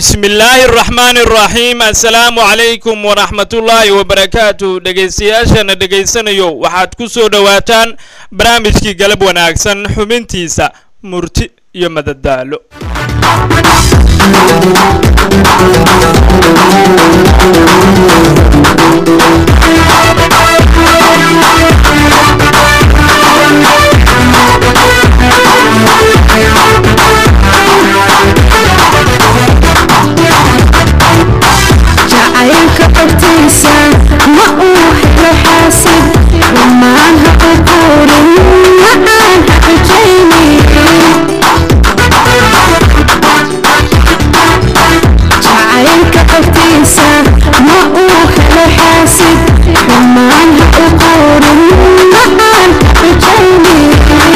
bismi illaahi araxmaani araxiim assalaamu calaykum waraxmatullaahi wabarakaatu dhegaystayaashana dhegaysanayo waxaad ku soo dhowaataan barnaamijkii galab wanaagsan xubintiisa murti iyo madadaalo jacaylka agtiisa ma uu helo xaasid dhammaan ha u quurin ma aan ha xujaynin jacaylka agtiisa ma uu helo xaasid dhammaan ha u quurin ma aan ha xujaynin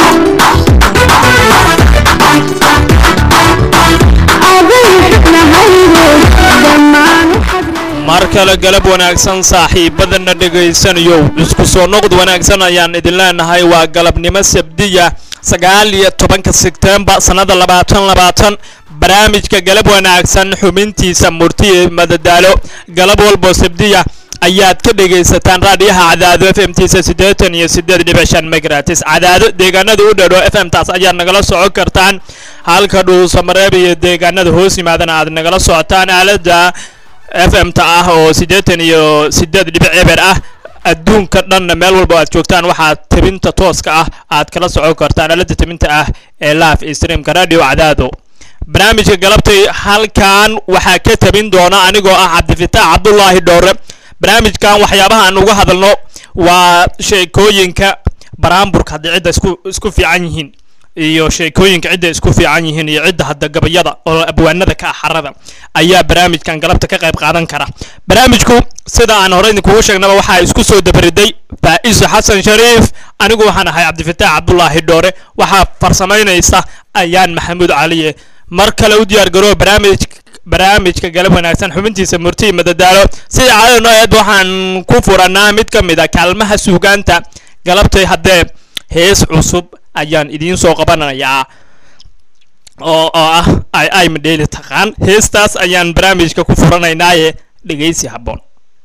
aday xubnahayde dhammaan u xadray mar kale galab wanaagsan saaxiibadana dhegaysanayow isku soo noqod wanaagsan ayaan idin leenahay waa galabnimo sabdiya sagaal iyo tobanka sebtembar sannada labaatan labaatan barnaamijka galab wanaagsan xubintiisa murti ee madadaalo galab walboo sabdiya ayaad ka dhegaysataan raadiyaha cadaado f m tiisa siddeetan iyo siddeed dhibic shan megratis cadaado deegaanada u dhadho f m taas ayaad nagala socon kartaan halka dhuusamareeb iyo deegaanada hoos yimaadana aad nagala socotaan aalada f m ta ah oo siddeetan iyo siddeed dhibic eber ah adduunka dhanna meel walba aad joogtaan waxaad tabinta tooska ah aad kala socon kartaan aalada tabinta ah ee live streamka radio cadaado barnaamijka galabtay halkan waxaa ka tabin doona anigoo ah cabdifitaax cabdulaahi dhoore barnaamijkan waxyaabaha aan uga hadalno waa sheekooyinka baraamburka haddii cidda isku isku fiican yihiin iyo sheekooyinka cidda isku fiican yihiin iyo cidda hadda gabayada oo abwaanada ka axarada ayaa barnaamijkan galabta ka qayb qaadan kara barnaamijku sida aan hore idinkugu sheegnaba waxaa isku soo dabariday faa'iso xasan shariif anigu waxaan ahay cabdifitaax cabdulaahi dhoore waxaa farsamaynaysa ayaan maxamuud caliye mar kale u diyaar garoo barnaamij barnaamijka galab wanaagsan xubintiisa murti madadaalo sida caadada noo eed waxaan ku furanaa mid ka mid a kaalmaha suugaanta galabtay haddee hees cusub ayaan idiin soo qabanayaa oo oo ah ay ay madheeli taqaan heestaas ayaan barnaamijka ku furanaynaaye dhegaysi habboon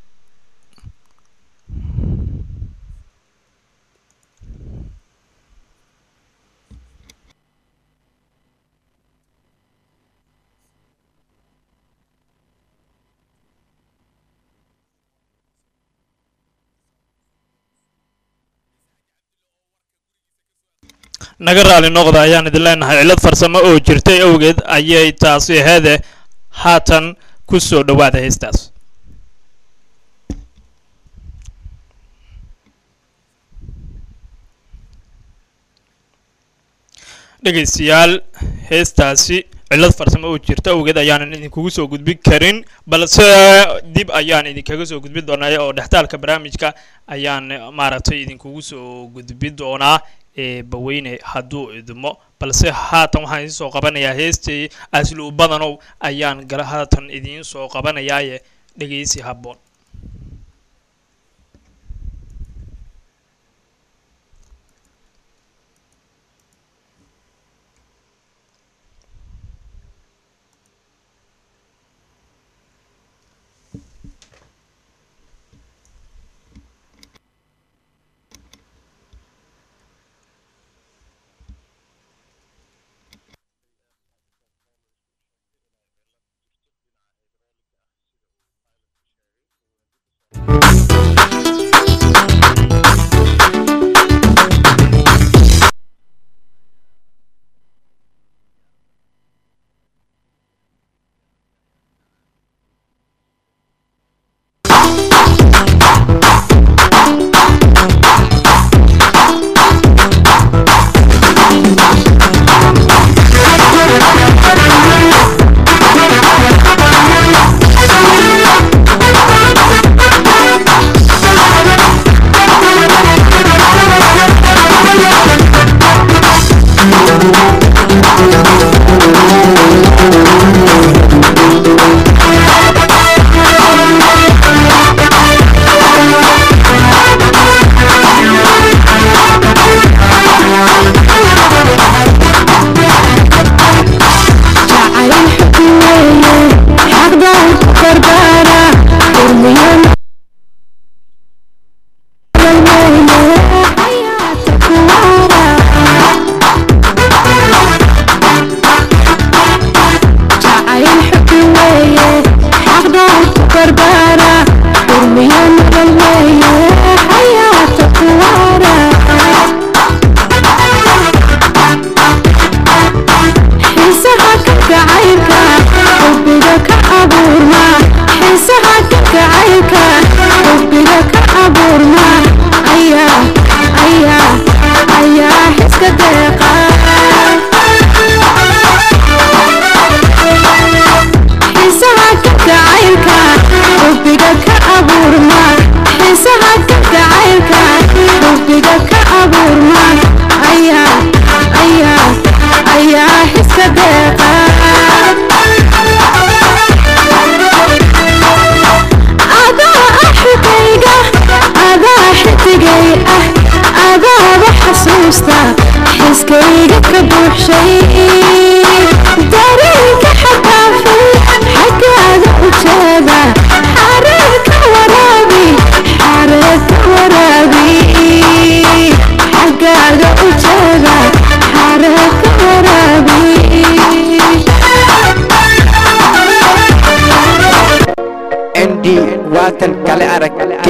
naga raali noqda ayaan idin leenahay cillad farsamo oo jirtay awgeed ayay taasi aheede haatan ku soo dhowaada heestaas dhegaystayaal heestaasi cillad farsamo oo jirta awgeed ayaanan idinkugu soo gudbin karin balse dib ayaan idinkaga soo gudbin doonaa oo dhextaalka barnaamijka ayaan maaragtay idinkugu soo gudbin doonaa ee baweyne hadduu idmo balse haatan waxaan idiin soo qabanayaa heestii aslu badanow ayaan gala haatan idiin soo qabanayaaye dhegaysi habboon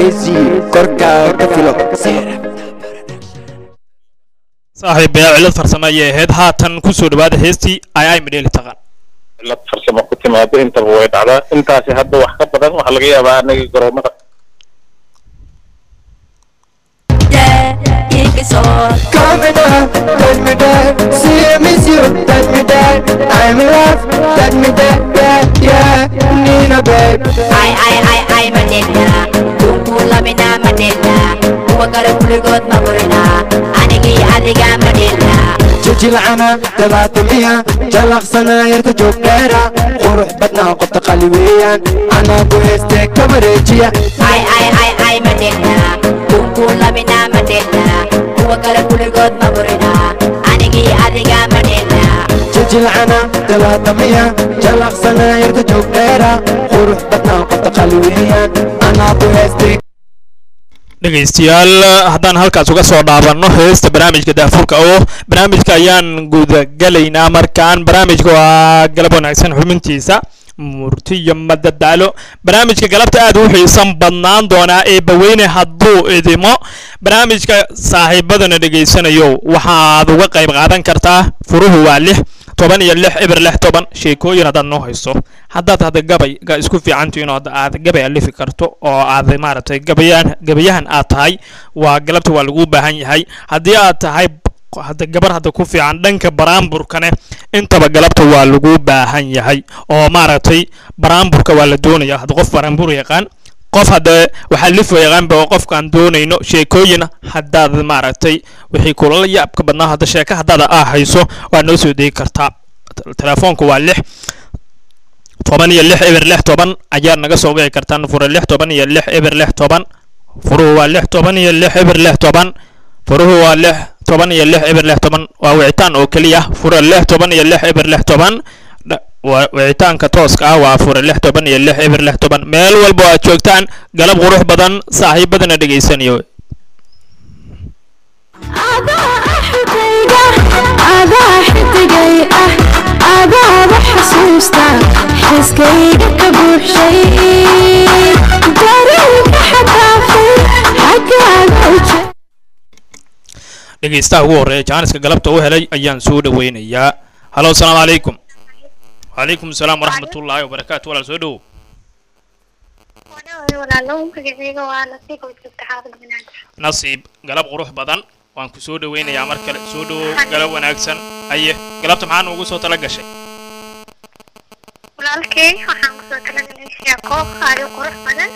geesi korkaaga ka filo saaxiib bee cilad farsamo ayay ahayd haatan kusoo dhawaada heestii ay ay midheeli taqaan cilad farsamo ku timaado intaba way dhacdaa intaasi hadda wax ka badan waxaa laga yaabaa anagii garoomada Come and down, let me down. See I miss you, let me down. I'm in love, let me down. Yeah, yeah, Nina, babe. ay ay ay ay madina kunkulamina madina kuwa kale kuligood ma burina anigii adiga madina jilcana dabaatamiya jalaqsana yarta joogdheera qurux badnaa qofta qali weeyaan anaa ku heestee ka wareejiya ay ay ay ay madina kunkulamina madina kuwa kale kuligood ma burina anigii adiga madina jilcana dabaatamiya jalaqsana yarta joogdheera qurux badnaa qofta qali weeyaan anaa ku heestee dhegaystayaal haddaan halkaas uga soo dhaabanno heesta barnaamijka daafurka oo barnaamijka ayaan gudagalaynaa markaan barnaamijka waa galab wanaagsan xubintiisa murtiyo madadaalo barnaamijka galabta aad u xiisan badnaan doonaa ee baweyne hadduu idimo barnaamijka saaxiibadana dhegaysanayo waxaad uga qayb qaadan kartaa furuhu waa lix toban iyo lix eber lix toban sheekooyin haddaad noo hayso haddaad hadda gabay ga isku fiicantihiin oo aad gabay alifi karto oo aad maaragtay gabayaan gabayahan aad tahay waa galabta waa lagu baahan yahay haddii aad tahay hadda gabar hadda ku fiican dhanka baraamburkane intaba galabta waa lagu baahan yahay oo maaragtay baraamburka waa la doonaya hadda qof baraambur yaqaan qof hadda waxaa lifo yaqaanba oo qofkaan doonayno sheekooyin haddaad maaragtay wixii kulala yaabka badnaa hadda sheeka haddaad aa hayso waa noo soo degi kartaa telefoonku waa lix toban iyo lix eber lix toban ayaad naga soo wici kartaan fure lix toban iyo lix eber lix toban furuhu waa lix toban iyo lix eber lix toban furuhu waa lix toban iyo lix eber lix toban waa wicitaan oo keliya fure lix toban iyo lix eber lix toban wicitaanka tooska ah waa fure lix toban iyo lix eber lix toban meel walba oo aad joogtaan galab qurux badan saaxiibadana dhegaysanayo adaa axigayga adaa xidigay ah adaaba xasuusta xiskayga ka buuxshay dareenka xadaafay xaggaaga uje dhegaystaha ugu horreeya jaaniska galabta u helay ayaan soo dhaweynayaa halo asalaamu calaykum وعليكم السلام ورحمة الله وبركاته ولا سو دhow nasiib galab qurux badan waan ku soo dhaweynayaa mar kale soo dhowow galab wanaagsan haye galabta maxaa nuugu soo tala gashay walaalkay waxaan kusoo talagalay sheeko aadi qurux badan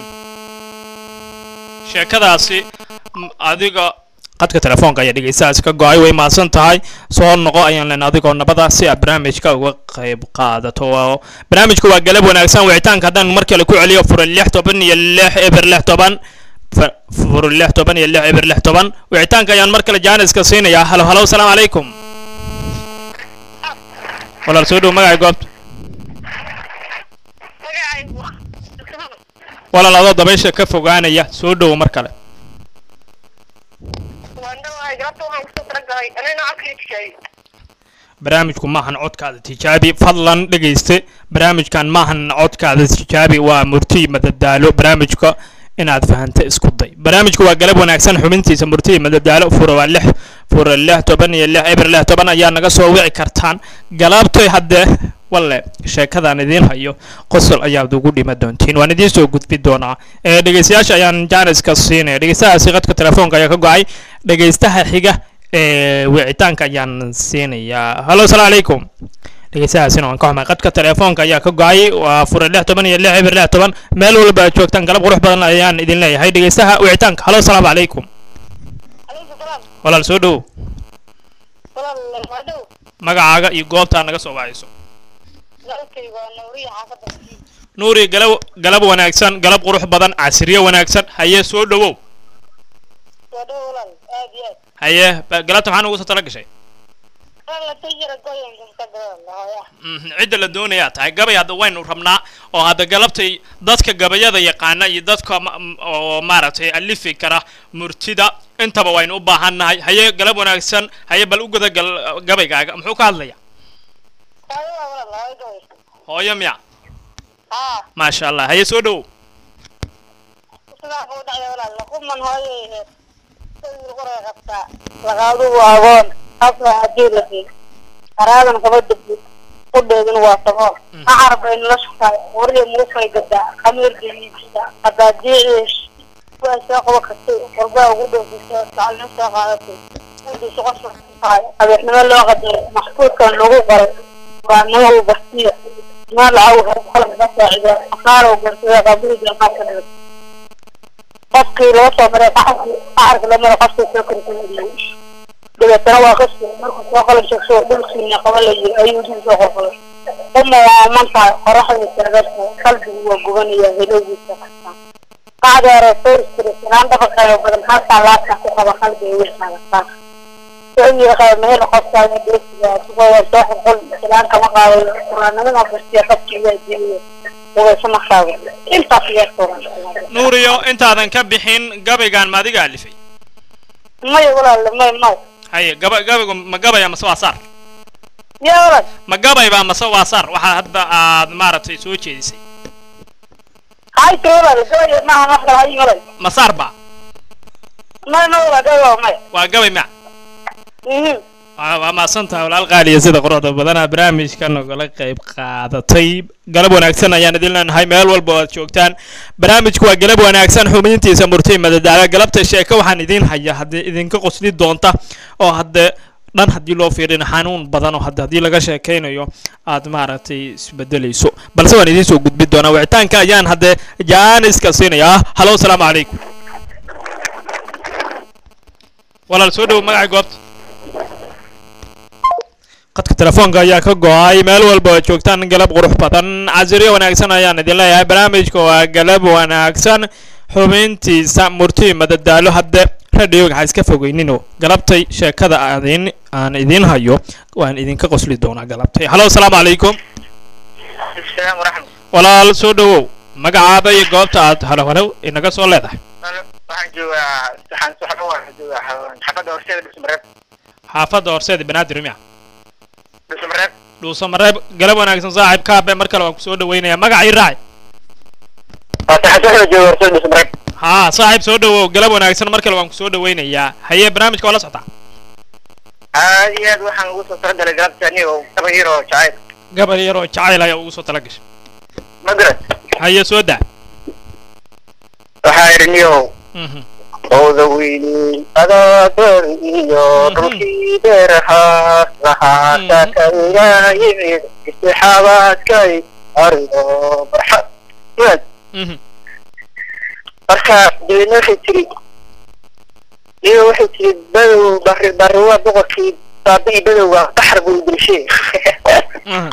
sheekadaasi m- adiga qadka telefoonka ayaa dhegeystahaasi ka go-ay way mahadsan tahay soo noqo ayaan len adigoo nabada si aad barnaamijka uga qayb qaadato oo barnaamijku waa galab wanaagsan wicitaanka haddaan mar kale ku celiyo fure lix toban iyo lix eber lix toban F- fure lix toban iyo lix eber lix toban wicitaanka ayaan mar kale jaaniska siinayaa halo halo asalaamu calaykum walaal soo dhow magacay goobta magacaygu walaal adoo dabaysha ka fogaanaya soo dhowo mar kale waan dhawahay galabta waxaan kusoo talagalay anina codkaytkay barnaamijku maahan codkaada tijaabi fadlan dhegayste barnaamijkan maahan codkaada tijaabi waa murti madadaalo barnaamijka inaad fahanta isku day barnaamijku waa galab wanaagsan xubintiisa murti madadaalo fura waa lix fura lix toban iyo lix eber lix toban ayaa naga soo wici kartaan galabtoy haddee walle sheekadaan idiin hayo qosol ayaad ugu dhima doontiin waan idiin soo gudbi doonaa ee dhegaystayaasha ayaan jaaniska siinaya dhegaystahaasi qadka telefoonka ayaa ka go-ay dhegaystaha xiga ee wicitaanka ayaan siinayaa halo asalaamu calaykum dhegeystahaasina waan ka xumay qadka telefoonka ayaa ka go-ay waa fure lix toban iyo lix eber lix toban meel walba aad joogtaan galab qurux badan ayaan idin leeyahay dhegeystaha wicitaanka halo asalaamu calaykum alaykum salaam walaal soo dhowow walaal waa dhow magacaaga iyo goobtaa naga soo wacayso walaalkay waa nawriya xaafadda nuuri galab galab wanaagsan galab qurux badan casriye wanaagsan haye soo dhowow waa dhow walaal aad iyo aad haye ba- galabta maxaa nugu soo tala gashay walaal la tayira goyanka ka hooya Mhm, cidda la doonayaa tahay gabay hadda waynu rabnaa oo hadda galabtay dadka gabayada yaqaana iyo dadka ma- m- oo maaragtay alifi kara murtida intaba waynu u baahannahay haye galab wanaagsan haye bal u guda gal gabaygaaga muxuu ka hadlaya hooyo waa walaal hooyo gabay hooyo miya haa maasha allah haye soo dhowow sida baa ku dhacday walaal laquman hooyay sayir qoray qabtaa laqaadu waa agoon afla hadii la fiir qaraadan kaba dabdi qudheedin waa sabool acar bay nolosha tahay wariya muufay gadaa khamiir geliisa qadaadiiciish waa soo qaba kartay qurbaa ugu dhoofisay tacalin soo qaadatay intii soqosha tahay abeexnimo loo qadaray maxfuudkan lagu qoray waa nimo bartiya ما العوض خلق بس إذا صاروا برسولة قبيلة ما كانت قصكي لو صبر أعرف لما قصكي سكر كل دبا ترى قصكي مركز وقال شخص دلسي من قبل أيوة دي سوق ثم منفع قرح السرقات قلبي وقبني يا هلوي قاعد رسول سرسلان دفع بدل حتى لا تحقق قلبي ويحنا سعودي خير مهل قصة يدرس سوى صاح قل سلام كما قال القرآن من أفرسي قصة يدري هو سمع خاوي انت في القرآن nuuriyo intaadan ka bixin gabaygan ma adiga alifay ما يقول ما ما haye gaba gabaygu ma gabaya mase waa saar يا ولد ma gabayba mase waa saar waxaa hadda aad maaragtay soo jeedisay هاي تقول جوي ما نحن هاي ولد ma saar ba ما نقول جوي ما waa gabay ma إيه waa waa mahadsantahay walaal qaaliya sida quruxda badana barnaamijka nogala qayb qaadatay galab wanaagsan ayaan idin leenahay meel walba oo aad joogtaan barnaamijku waa galab wanaagsan xubintiisa murtay madadaala galabta sheeko waxaan idin haya haddii idinka qosli doonta oo hadde dhan haddii loo fiirina xanuun badan oo hadde haddii laga sheekaynayo aad maaragtay isbedelayso balse waan idiin soo gudbi doonaa wicitaanka ayaan hadde jaaniska siinayaa halo asalaamu calaykum walaal soo dhowo magaca goobta qadka telefoonka ayaa ka go-ay meel walba oo joogtaan galab qurux badan casiriyo wanaagsan ayaan idin leeyahay barnaamijka waa galab wanaagsan xubintiisa murti madadaalo hadde radioga ha iska fogeynino galabtay sheekada adin aan idin hayo waan idinka qosli doonaa galabtay halo asalaamu calaykum السلام ورحمة walaal soo dhowow magacaada iyo goobta aad halo halow inaga soo leedahay الله waxaan joogaa saxan saxan waxaan joogaa xaafadda horseeda dhismareeb xaafadda horseeda banaadir miya dhismareeb dhuuso mareeb galab wanaagsan saaxiib kaabe mar kale waan kusoo dhaweynayaa magacii raaci saxan saxan jooga horseeda dhismareeb haa saaxiib soo dhawow galab wanaagsan mar kale waan kusoo dhaweynayaa haye barnaamijka waa la socotaa aad iyo aad waxaan ugu soo talagalay galabta aniga kaba yaro jacayl gabar yaroo jacayl ayaa ugu soo tala gashay ma garan haye soo daa waxaa yidhi niyow Mhm. owda weyni adaadoor iyo Mhm. dhulkii beerahaa lahaata Mhm. kayaa yimid istixaabaadkay arigo barxad waad Mhm. marka dabeedna waxay tiri iyo waxay tiri badow bari bari waa boqorkii baabii badowga qaxar buu dilshay Mhm.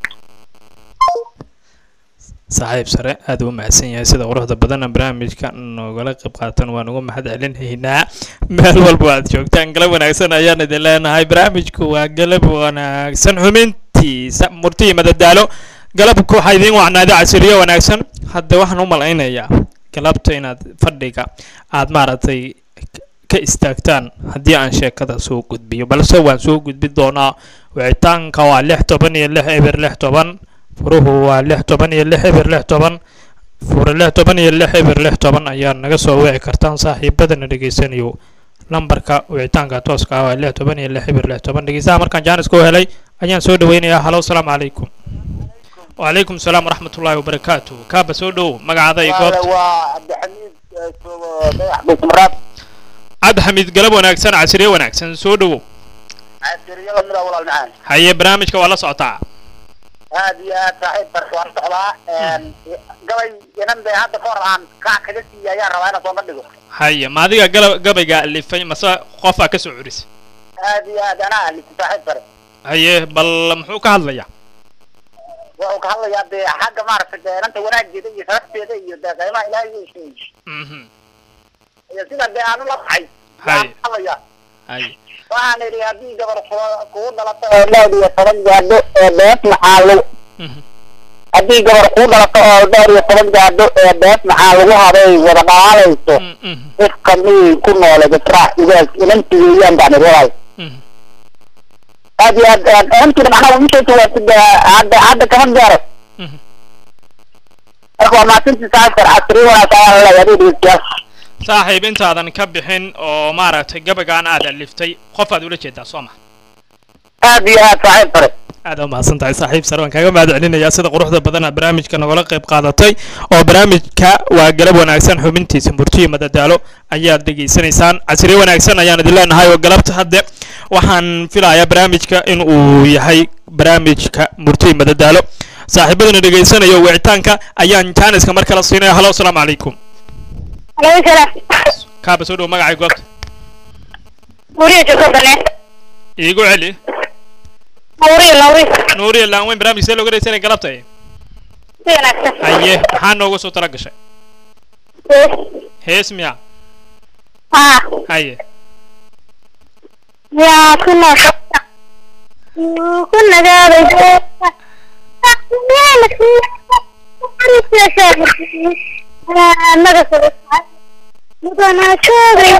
saaxiib sare aad u mahadsan yahay sida quruxda badana barnaamijka noogala qayb qaatan waan ugu mahad celinaynaa meel walba aad joogtaan galab wanaagsan ayaan idin leenahay barnaamijku waa galab wanaagsan xubintiisa murtiyi madadaalo galabku waxaa idiin wacnaaday casiriyo wanaagsan hadda waxaan u malaynayaa galabta inaad fadhiga aad maaragtay ka istaagtaan haddii aan sheekada soo gudbiyo balse waan soo gudbi doonaa wicitaanka waa lix toban iyo lix eber lix toban furuhu waa lix toban iyo lix eber lix toban fure lix toban iyo lix eber lix toban ayaa naga soo wici kartaan saaxiibadana dhegeysanayo lambarka wicitaanka tooska ah waa lix toban iyo lix eber lix toban dhegeystaha markaan jaanis ku helay ayaan soo dhaweynayaa halo asalaamu calaykum wacalaykum salaam waraxmatullaahi wabarakaatu kaaba soo dhow magacaada iyo goobta waa cabdixamiid joogo madax bulsumaraad cabdixamiid galab wanaagsan casriye wanaagsan soo dhowow casiriyada mida walaal macaan haye barnaamijka waa la socotaa aad iyo aad saaxiib barka waan socdaa gabay inan bay hadda kahor aan kaac kaga siiyay ayaan rabaa inaan soo bandhigo haye ma adiga gala- gabayga alifay mase qofaa ka soo curisay aad iyo aad anaa alisi saaxiib bare haye bal muxuu ka hadlayaa wuxuu ka hadlayaa dee xagga maaragtay dee inanta wanaageeda iyo sharafteeda iyo dee qiimaha ilaahay uu sheegay Mhm. iyo sida dee aanu la baxay Hay. yaan hadlayaa haye waxaan idhi haddii gabar ku- kugu dhalato oo dheer iyo toban gaadho ee bees maxaa lagu Mhm. haddii gabar kuu dhalato oo dheer iyo toban gaadho ee bees maxaa lagu habay wada dhalaalayso Mm, mhm, ifka miyay ku noole gasraac igaas inanti weeyaan baan idhi walaal mhm. aad iyo aad aad inantiina macnaha ugu sheegtay waa sida hadda hadda kama gaaro Mhm. waa maasintii saasar casri wanaag ayaa laleeyahay dhegeystayaal saaxiib intaadan ka bixin oo maaragtay gabagaan aad aliftay qof aad ula jeedaa soo ma aad iyo aad saaxiib sare aad u mahadsan tahay saaxiib sare waan kaaga mahad celinayaa sida quruxda badan aad barnaamijka nagala qayb qaadatay oo barnaamijka waa galab wanaagsan xubintiisa murtiyo madadaalo ayaad dhegaysanaysaan casriye wanaagsan ayaan idin leenahay oo galabta hadde waxaan filayaa barnaamijka in uu yahay barnaamijka murtiyo madadaalo saaxiibadana dhegaysanaya wicitaanka ayaan jaaniska mar kale siinaya halo asalaamu calaykum alaykum salaam kaaba soo dhow magacay goobta nuuriya joogto bane iigu celi nuuriya nuuriya nuuriya laanweyn barnaamij see looga dhegaysanaya galabta si wanaagsan haye maxaa nooga soo tala gashay hees miya haa haye yaa ku noosha ku nagaaday naga mudana joogay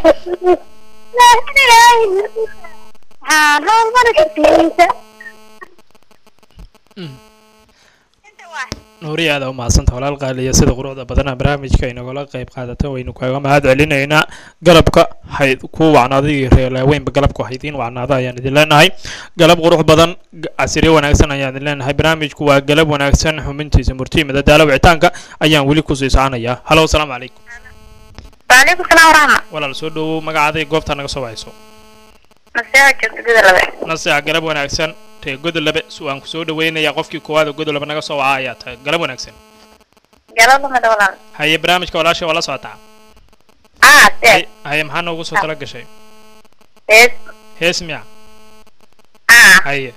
waxaan howlmarkiisa nuuriya aada u mahadsanta walaal qaaliya sida quruxda badana barnaamijka inagala qayb qaadata waynu kaaga mahad celinaynaa galabka hayd ku wacnaaday iyo reelaaweynba galabku haydiin wacnaada ayaan idin leenahay galab qurux badan g- casriye wanaagsan ayaan idin leenahay barnaamijku waa galab wanaagsan xubintiisa murtiyi madadaalo wicitaanka ayaan weli kusii soconayaa halo asalaamu calaykum waalaikum salaam waraxma walaal soo dhowow magacaaday goobtaa naga soo wacayso naseexa joogta gida labe naseexa galab wanaagsan ree godolabe su aan ku soo dhaweynayaa qofkii koowaad oo godolabe naga soo waca ayaa tahay galab wanaagsan galada mada walaal haye barnaamijka walaasha waa la socotaa aa Haye- seed haye maxaa noogu soo tala gashay seed hees miya aa haye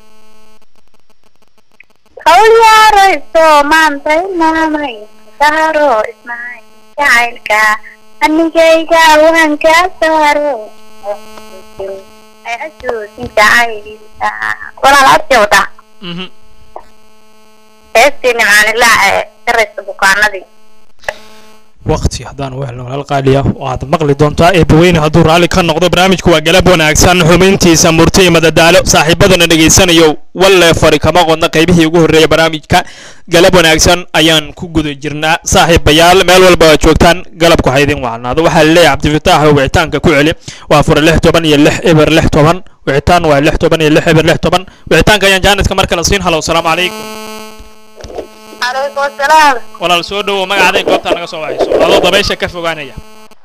hawlyaarayso maanta ilmaamay saaro ismaay jacaylka anigayga waan kaa saaro ay xasuusin jacaylka walaal abti wata mhm heestii nimcaanilaa ee saraysa bukaanadii waqti haddaan u helno walaal qaaliya waad maqli doontaa eebbaweyne hadduu raalli ka noqdo barnaamijku waa galab wanaagsan xubintiisa murti iyo madadaalo saaxiibadana dhegaysanayo walle fari kama qodna qaybihii ugu horreeya barnaamijka galab wanaagsan ayaan ku guda jirnaa saaxiibayaal meel walba aad joogtaan galabku ha idin wacnaado waxaa laleeyahay cabdifitaax oo wicitaanka ku celi waa fura lix toban iyo lix eber lix toban wicitaan waa lix toban iyo lix eber lix toban wicitaanka ayaan jaaniska mar kale siin halo asalaamu calaykum calaykum asalaam walaal soo dhowow magacaaday goobtaa naga soo wacayso adoo dabaysha ka fogaanaya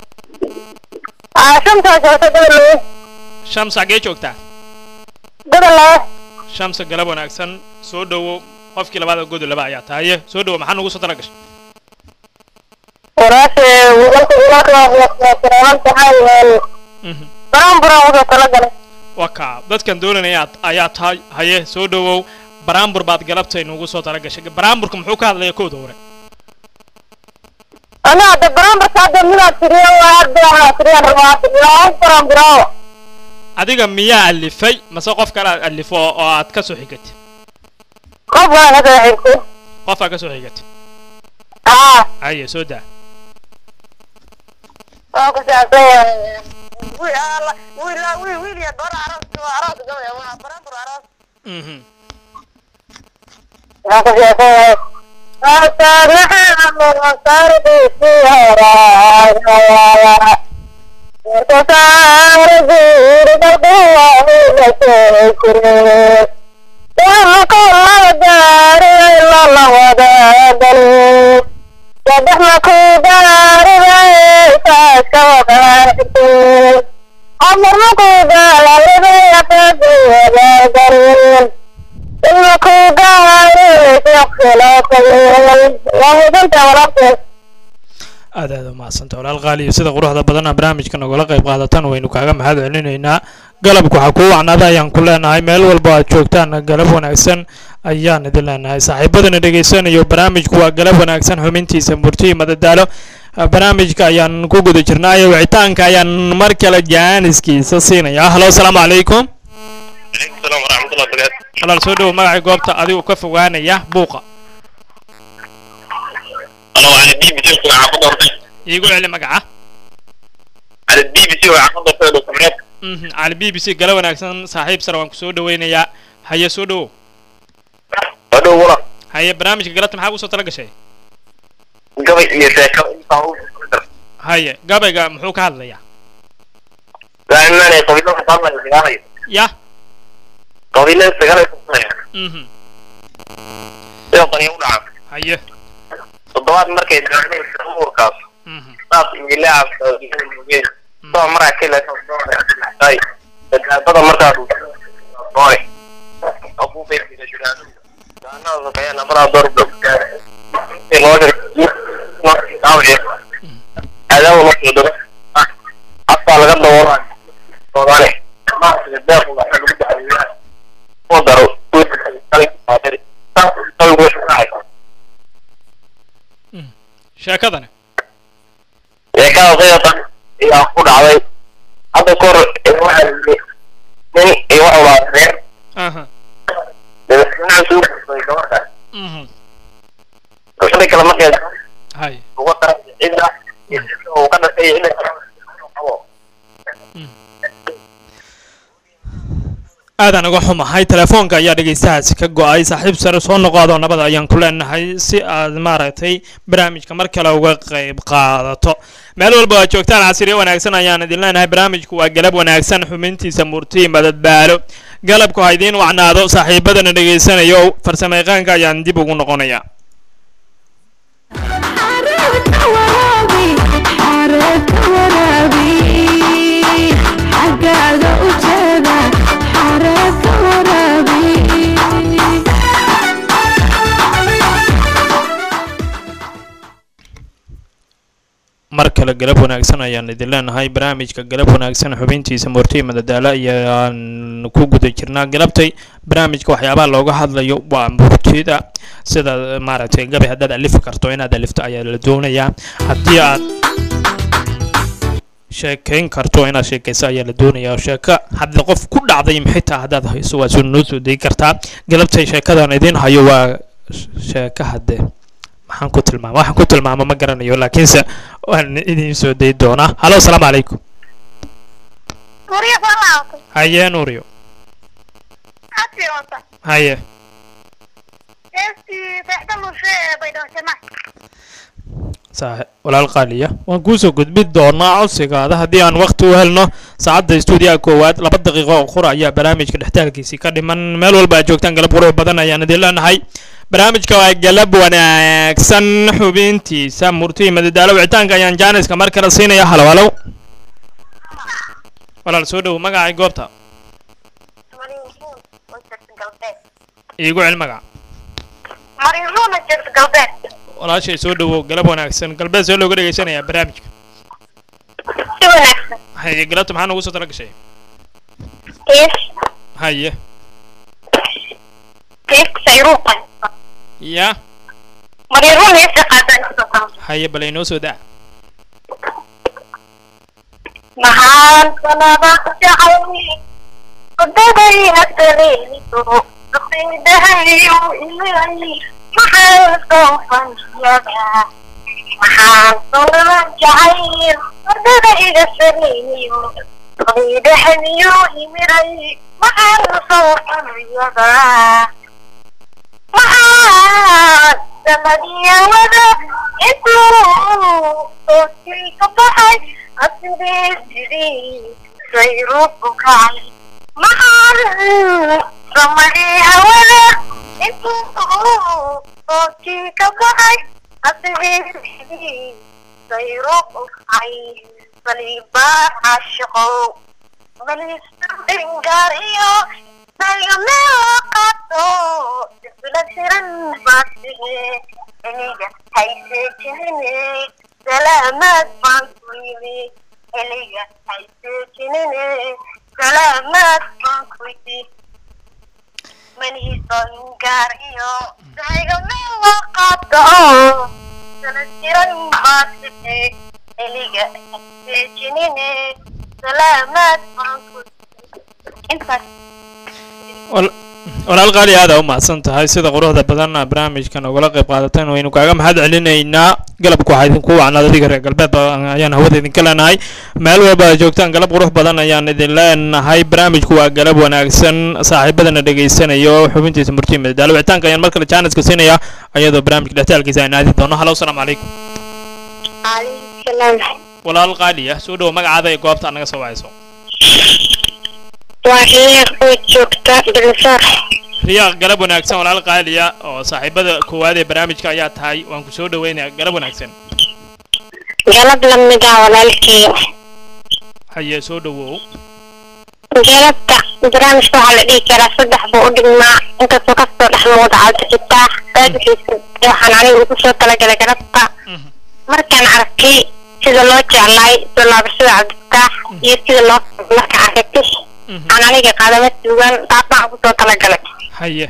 aa shamsaa joogta gabalawe shams xaggee joogtaa gabalawe shamsa galab wanaagsan soo dhowow qofkii labaad oo godolaba ayaa tahaye soo dhowow maxaa nugu soo tala gashay walaashe wiilka wiilka tahay Mhm. baran baran usoo talagalay waa kaa dadkan doonanaya ayaa tahay haye soo dhowow baraambur baad galabtay nugu soo tala gashay baraamburka muxuu ka hadlaya kooda hore ana hadda baran barka hadda midaad tiriyo waa hadda waxaa tiriyan rabaa ilaa baran baraawo adiga miyaa alifay mase qof kale aad alifo oo oo aad ka soo xigatay qof waa ka soo xigtay qof aad ka soo xigatay haa haye soo daa waa ku saabsan yahay wiil alla wiil wiil wiil iyo gabar aroos waa aroos gabaya waa baran bar aroos Mhm. waa ku saabsan yahay Asaanaha sarbiisi haraaya Kusaar guurda duwaaina seekire Dhanka lagaari lala wadaagal Sadexna ku gaariday saaska wadaarti Amarna ku gaalalibay aqaadi wadaagalin ilma ku gaariday khilaafayeen waa hubinta walaabteed aad aad u mahadsanta walaal qaaliyo sida quruxda badana barnaamijka nagala qayb qaadatan waynu kaaga mahad celinaynaa galabku waxaa kuu wacnaada ayaan ku leenahay meel walba aad joogtaan galab wanaagsan ayaan idin leenahay saaxiibadana dhegaysanayo barnaamijku waa galab wanaagsan xubintiisa murtiyi madadaalo barnaamijka ayaan ku guda jirnaayo wicitaanka ayaan mar kale jaaniskiisa siinaya halo asalaamu calaykum عليكم السلام ورحمة الله وبركاته walaal soo dhowo magacii goobta adigu ka fogaanaya buuqa أنا على البي بي سي وعقد أرضي iigu celi magaca على البي بي سي وعقد أرضي لو سمعت Mhm, cali b b c gala wanaagsan saaxiib sare waan ku soo dhaweynayaa haye soo dhowow هذا ولا haye barnaamijka galabta maxaa kusoo tala gashay gabay iyo sheeko intaa u haye gabayga muxuu ka hadlayaa laakiin qabiilada hadlaya dagaalaya ya qabiilada dagaalaya mhm sida qaniyo u dhaca haye toddobaad markay daawanaysa urkaas mhm saas iyo laacab mugeen soo maraa kale ay dadabada markaas boy abu beerkida jiraan daanada kaya namara door dog ee loo diray daawiye adaw loo soo diro afka laga daboolo soomaali ma deeq lagu daxeeyo oo daro sheekadani sheekada qiyatan ayaa ku dhacday hadda kor waxaa yidhi nin iyo wuxuu lahaa reer aha madaxweynaha soo gudbay gabadha mhm rushada kale markay haye uga daray cidda iyo cidda uu ka dhashay iyo cidda kale qabo aadaan uga xumahay telefoonka ayaa dhegeystahaasi ka go-ay saaxiib sare soo noqoado nabada ayaan ku leenahay si aad maaragtay barnaamijka mar kale uga qayb qaadato meel walba aad joogtaan casriyo wanaagsan ayaan idin leenahay barnaamijku waa galab wanaagsan xubintiisa murti madadbaalo galabku ha idiin wacnaado saaxiibadana dhegeysanayo farsamayaqaanka ayaan dib ugu noqonaya xareedka waraabi xareedka waraabi xaggaaga u jeeda xareedka waraabi mar kale galab wanaagsan ayaan idin leenahay barnaamijka galab wanaagsan xubintiisa murti madadaalo ayaan ku guda jirnaa galabtay barnaamijka waxyaabaha looga hadlayo waa murtida sida maaragtay gabay haddaad alifi karto inaad alifto ayaa la doonayaa haddii aad sheekayn karto inaad sheekayso ayaa la doonayaa sheeko hadda qof ku dhacday xitaa haddaad hayso waa soo noo soo degi kartaa galabtay sheekadan idin hayo waa sheeko hadde maxaan ku tilmaama waxaan ku tilmaama ma garanayo laakiinse waan idin soo dayi doonaa halo asalaamu calaykum Maria Falato, haye nuuriyo Asiota, haye Esti, Fehda Mushe, Baydo Sema, saaxe walaal qaaliya waan kuusoo gudbi doonaa codsigaada haddii aan waqti u helno saacadda stuudiyaha koowaad laba daqiiqo oo qura ayaa barnaamijka dhextaalkiisii ka dhiman meel walba aad joogtaan galab qurux badan ayaan idin leenahay barnaamijka waa galab wanaagsan xubintiisa murti madadaalo wicitaanka ayaan jaaniska mar kale siinaya halo halo walaal soo dhow magacay goobta iigu cel magaca Marinuna Jert Galbet, walaashay soo dhowow galab wanaagsan galbeed see looga dhegeysanayaa barnaamijka Siwanaxsan, haye galabta maxaa noogu soo tala gashay Is, haye Is, Sayruqan, ya Marinuna Is, Qadan, Sokan, haye bal inoo soo daa Mahan, Sanaba, Jacayni, Qadaday, Asaliini, Qaqidahay, Ilaahi, Maxaan soo fanyadaa maxaan sanaba jacayl ardada iga sameeyo qabiidahaniyo imiray maxaan soo fanyadaa maxaan samadiyawada intuu sookii ka baxay asidee sidii sayruku kacay maxaan samadiyawada intuu sookii ka baxay asidee sidii sayruku kacay saliibaa caashiqow balisdingaariyo sagameo qato sifila siran baasihe eniga hayseejinine salaamaad baan ku yimi eniga hayseejinine salaamaad baan ku yimi manihisoingaariyo sagameo qato sifila siran baasihe eniga hayseejinine salaamaad baan ku yimi intaas Wal- walaal qaali aad aa u mahadsan tahay sida quruxda badan aa barnaamijkan ugala qayb qaadateen waynu kaaga mahad celinaynaa galabku waxaa idinku wacnaad adiga reer galbeed ba- ayaan hawada idinka leenahay meel walba aad joogtaan galab qurux badan ayaan idin leenahay barnaamijku waa galab wanaagsan saaxiibadana dhegaysanayo xubintiisa murtiya madadaalo wicitaanka ayaan mar kale jaaniska siinaya ayadoo barnaamijka dhextaalkiisa aan aadi doono halo asalaamu calaykum calaykum salaam walaal qaali ah soo dhowo magacaada ee goobta anaga soo wacayso waa riyaaq oo joogta bilsaar riyaaq galab wanaagsan walaal qaaliya oo saaxiibada koowaad ee barnaamijka ayaa tahay waan ku soo dhaweynayaa galab wanaagsan galab lamid ah walaalkii haye soo dhowow galabta barnaamijka waxaa la dhihi karaa saddex buu u dhigmaa inkastoo kasoo dhex muuqda cabdifitaax baadixiisa waxaan aniga ugu soo talagalay galabta markaan arkay sida loo jeclaay soo laabashada cabdifitaax iyo sida loo markaan arkay aan aniga qaadama sugan taasaan ugu soo talagalay haye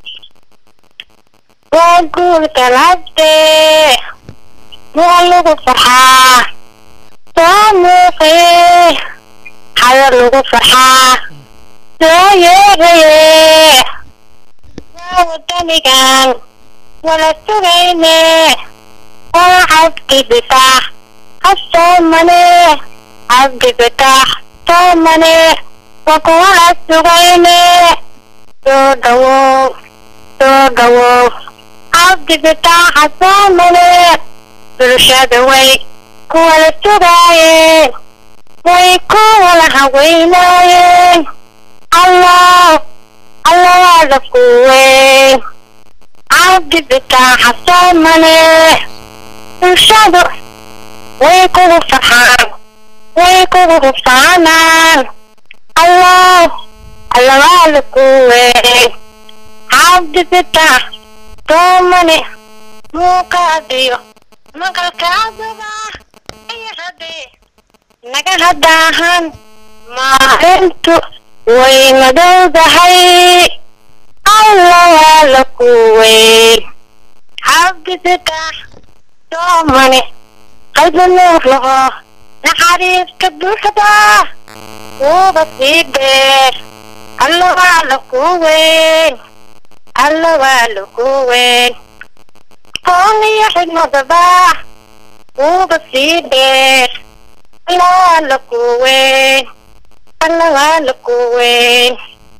waa guurka labdee waa lagu farxaa soo muuqee hada lagu farxaa soo yeeraye waa wadanigan wala sugayne waa cabdi bitaax hasoomane cabdi bitaax soomane waa kuwala sugayne soo dhawow soo dhawow cabdi bitaaxa soomane bulshada way kuwala sugaayeen way kuwala haweynaayeen allah allah waada kuweyn cabdi bitaaxa soomane bulshadu way kugu farxaan way kugu hufaanaan allah allah waada kuweyn cabdi bitaax soomane muuqaadiyo maqalkaaduba iyo haddii naga hadaahan maalintu way madowdahay alla waa la kuweyn cabdi bitaax soomane qalbi nuur laho naxariiska buuxda wuuba sii dheer alla waa la kuweyn alla waa la kuweyn qoon iyo xigmadaba wuuba sii dheer alla waa la kuweyn alla waa la kuweyn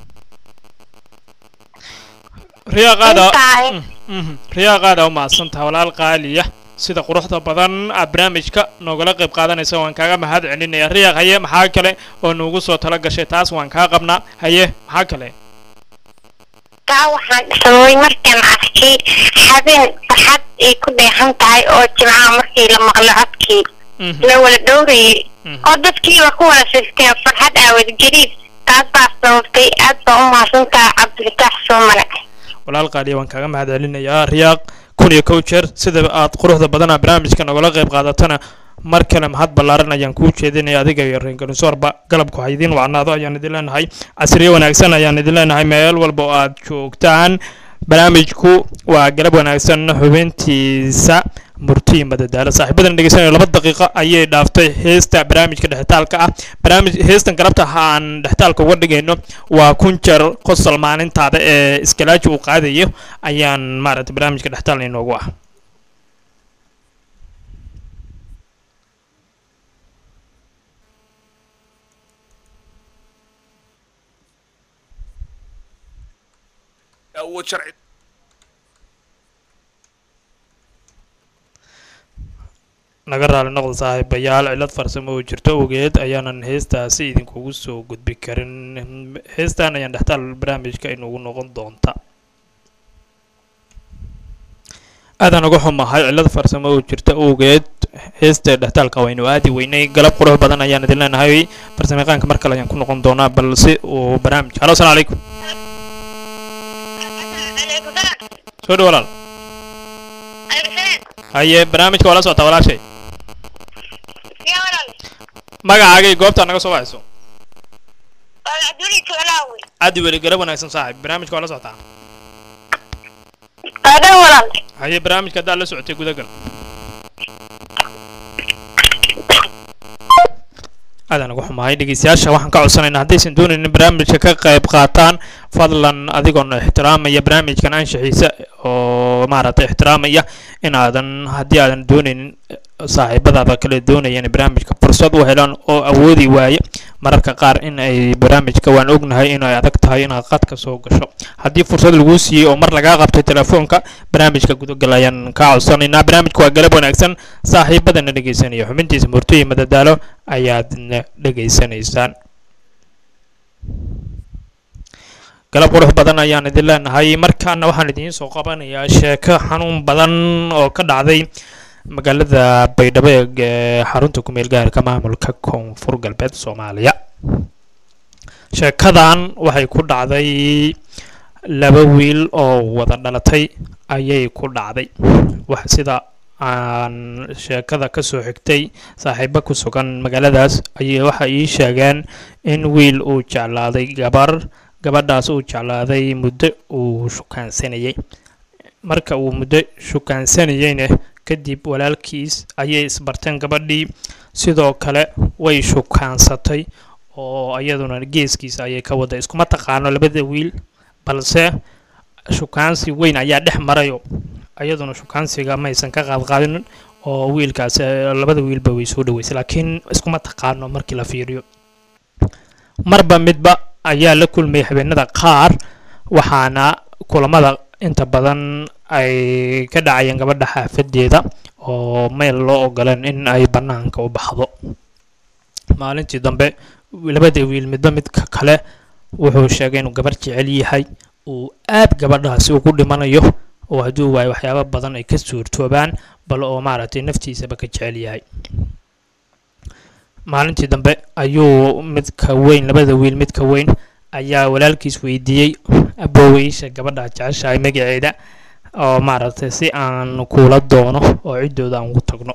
riyaaqaada Intaay. riyaaqaada u mahadsantaha walaal qaaliya sida quruxda badan aad barnaamijka noogala qayb qaadanaysa waan kaaga mahad celinaya riyaaq haye maxaa kale oo nuugu soo tala gashay taas waan kaa qabnaa haye maxaa kale taa waxaan dhismay markaan arkay habeen farxad ay ku dheehan tahay oo jimcaha markii la maqlo codkii Mhm. la wala dhowrayay Mhm. oo dadkiiba ku wada sisteen farxad aawad gariib taas baa sababtay aad baa u mahadsantaha cabdifitaax soomane walaal qaaliya waan kaaga mahad celinayaa riyaaq kun iyo kow jeer sida aad quruxda badana barnaamijka nogala qayb qaadatana mar kale mahad ballaaran ayaan kuu jeedinaya adiga iyo reenganusoorba galabku ha idiin wacnaado ayaan idin leenahay casriye wanaagsan ayaan idin leenahay meel walba oo aad joogtaan barnaamijku waa galab wanaagsan xubintiisa murtiyi madadaalo saaxiibadan dhegeysanaya laba daqiiqo ayay dhaaftay heesta barnaamijka dhexitaalka ah barnaamij heestan galabta aan dhexitaalka uga dhigayno waa kun jeer qosol maalintaada ee iskalaaji uu qaadayo ayaan maaragtay barnaamijka dhexitaal inoogu ah awood sharci naga raali noqda saaxiibayaal cilad farsamo oo jirto ogeed ayaanan heestaasi idinkugu soo gudbi karin heestan ayaan dhextaal barnaamijka inugu noqon doonta aadaan uga xumahay cilad farsamo oo jirta ogeed heesta dhextaalka waynu aadi weynay galab qurux badan ayaan idin leenahay farsamayaqaanka mar kale ayaan ku noqon doonaa balse uu barnaamij halo asalaamu calaykum soo dhow walaal haye barnaamijka waa la socotaa walaashay magacaaga iyo goobta naga soo wacayso caddi weli galab wanaagsan saaxib barnaamijka waa la socotaa adan walaal haye barnaamijka haddaad la socotay gudagal aadaan ugu xumahay dhegeystayaasha waxaan ka codsanaynaa haddaysan doonaynin barnaamijka ka qayb qaataan fadlan adigoon ixtiraamaya barnaamijkan anshaxiisa oo maaragtay ixtiraamaya inaadan haddii aadan doonaynin saaxiibadaada kale doonaya inay barnaamijka fursad u helaan oo awoodi waaye mararka qaar in ay barnaamijka waan ognahay inay adag tahay inaad qadka soo gasho haddii fursad laguu siiyey oo mar lagaa qabtay telefoonka barnaamijka gudagal ayaan kaa codsanaynaa barnaamijka waa galab wanaagsan saaxiibadana dhegeysanaya xubintiisa murtooyi madadaalo ayaadna dhegeysanaysaan galab qurux badan ayaan idin leenahay markaana waxaan idiin soo qabanayaa sheeko xanuun badan oo ka dhacday magaalada baydhabo ee xarunta kumeel gaarka maamulka koonfur galbeed soomaaliya sheekadan waxay ku dhacday laba wiil oo wada dhalatay ayay ku dhacday wax sida aan sheekada kasoo xigtay saaxiibo ku sugan magaaladaas ayay waxa ii sheegeen in wiil uu jeclaaday gabar gabadhaas uu jeclaaday muddo uu shukaansanayay marka uu muddo shukaansanayeyna kadib walaalkiis ayay isbarteen gabadhii sidoo kale way shukaansatay oo iyaduna geeskiisa ayay ka wada iskuma taqaano labada wiil balse shukaansi weyn ayaa dhex marayo iyaduna shukaansiga maysan ka qaadqaadin oo wiilkaas labada wiilba way soo dhaweysay laakiin iskuma taqaano markii la fiiriyo marba midba ayaa la kulmay habeenada qaar waxaana kulamada inta badan ay ka dhacayeen gabadha xaafadeeda oo meel loo ogoleen in ay bannaanka u baxdo maalintii dambe labada wiil midba midka kale wuxuu sheegay inuu gabar jecel yahay uu aad gabadhaasi ugu dhimanayo oo hadduu waayo waxyaabo badan ay ka suurtoobaan bal oo maaragtay naftiisaba ka jecel yahay maalintii dambe ayuu midka weyn labada wiil midka weyn ayaa walaalkiis weydiiyey abooweysha gabadha jeceshahay magaceeda oo maaragtay si aan kula doono oo ciddooda aan ugu tagno